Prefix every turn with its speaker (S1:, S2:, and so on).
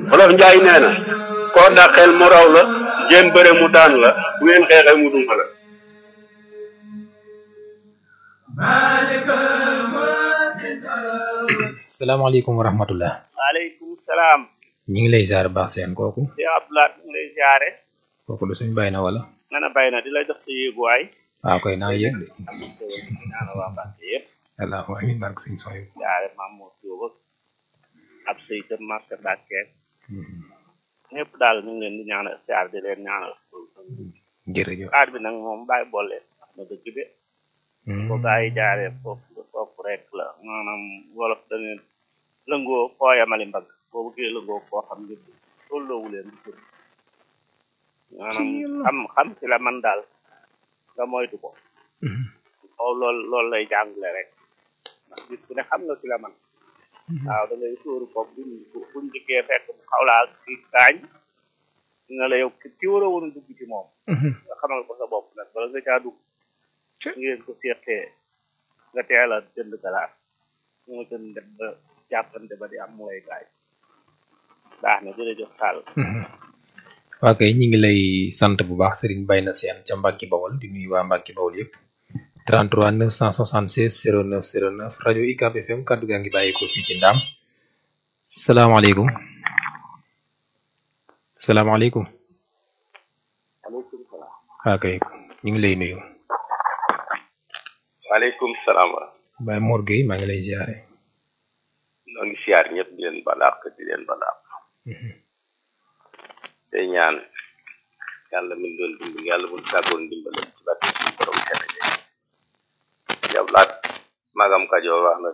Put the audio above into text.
S1: Wolof Njaay nee na koo dàqeel mu raw la jéem bëre mu daan la bu ngeen xeexee mu duma la
S2: salaamaaleykum wa rahmatullah
S3: waaleykum salaam.
S2: ñi ngi lay ziar baax seen kooku
S3: Cheikh Abdoulaye ñu ngi lay ziare.
S2: kooku du suñ bàyyi na wala
S3: nga ne bay na di la jox sa yéeguwaay.
S2: waaw koy naa yëg de
S3: ñaanal waa Mbacke yëpp.
S2: allahumma amiin barke suñ sooy
S3: ziare maam moo Jóob ak ab sëy tam marché Mbacke ñëpp daal ñu ngi leen di ñaanal ziar di leen ñaanal.
S2: jërëjëf
S3: aar bi nag moom bàyyi boole wax na dëgg de. ko gaa yi jaaree foofu foofu rek la maanaam wolof dañu lëngoo koo yamali mbagg boo bëggee lëngoo koo xam ngir tolloowu leen di jur maanaam xam xam ci la man daal nga moytu ko kaw lool loolu lay jàngale rek ndax gis ku ne xam nga ci la man waaw da ngay sóoru ko buñ buñ dikkee fekk mu xaw laa ki gaañ nga la yow ki war a woon a dugg ci moom nga xamal ko sa bopp nag bala nga caa dugg ngeen ko seetee nga teel a jënd galaas moo gën dem ba jàppante ba di am mu lay gaay baax na jërëjëf Sall
S2: waa kay ñi ngi lay sant bu baax Serigne Bayna Sène ca Mbacke Bawol di nuyu waa Mbacke Bawol yëpp 33 976 09 09 rajo UCAB FM kaddu gaa ngi bàyyi ko fii ci Ndaam salaamaaleykum salaamaaleykum
S1: aleykum salaam
S2: waa kay ñu ngi lay nuyu
S1: waaleykum salaam wa
S2: Baye Mor Gueye maa ngi lay ziare
S1: noo ngi siyaar ñëpp di leen balaax di leen balaax tey ñaan yàlla min doon dimbal yàlla mun tàggoon dimbalam ci barke suñu borom xene de yablaat magam kajoor wax na